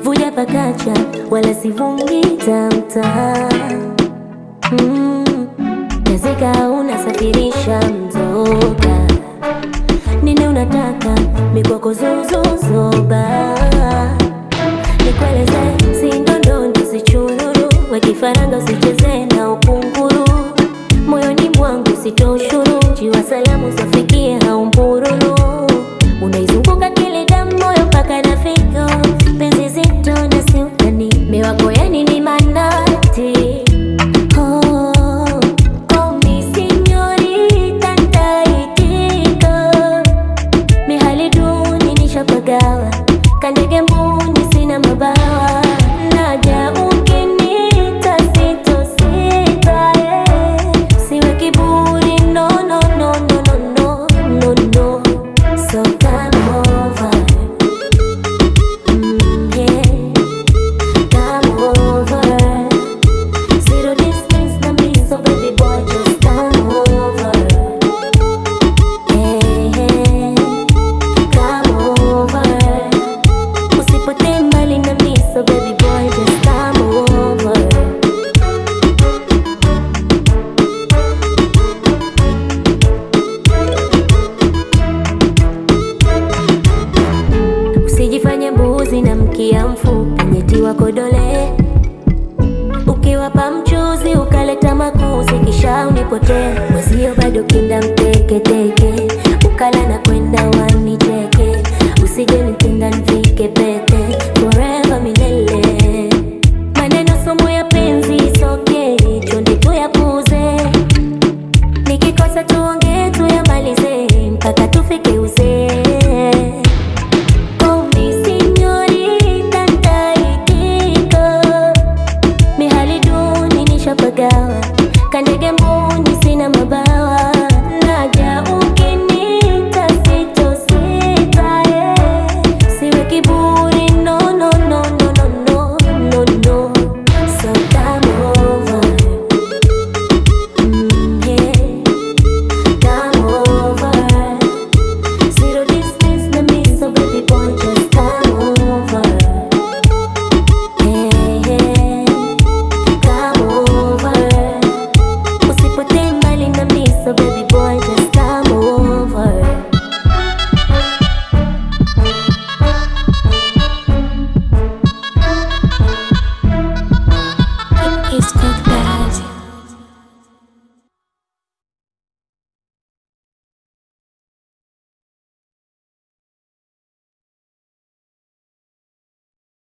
vuja pakacha wala sivungi tamta mm. Nazika unasafirisha mzoga nini unataka mikwako zuzuzoba nikueleze sindondondo sichururu wekifaranga usicheze na ukunguru moyoni mwangu sitoshuru jiwa salamu zafikia haumbururu unaizunguka kile damu moyo mpaka na figo penzi zito na siutani miwako yani ni manati oh, oh, mi signorita nitaitika mihali duni nishapagawa kandege mbuni sina mabawa naja ukinita sitosita eh. siwe kiburi no no no no no no no no so come over mm, yeah come over zero distance na me so baby boy just come over hey, hey. Come over. Usipotee mbali na mimi, so baby boy, just come over. Usijifanye mbuzi na mkia mfupi, nyeti wako dole. Ukiwapa mchuzi ukaleta makuzi, kisha unipotee mwezio bado kinda mteketeke ukala na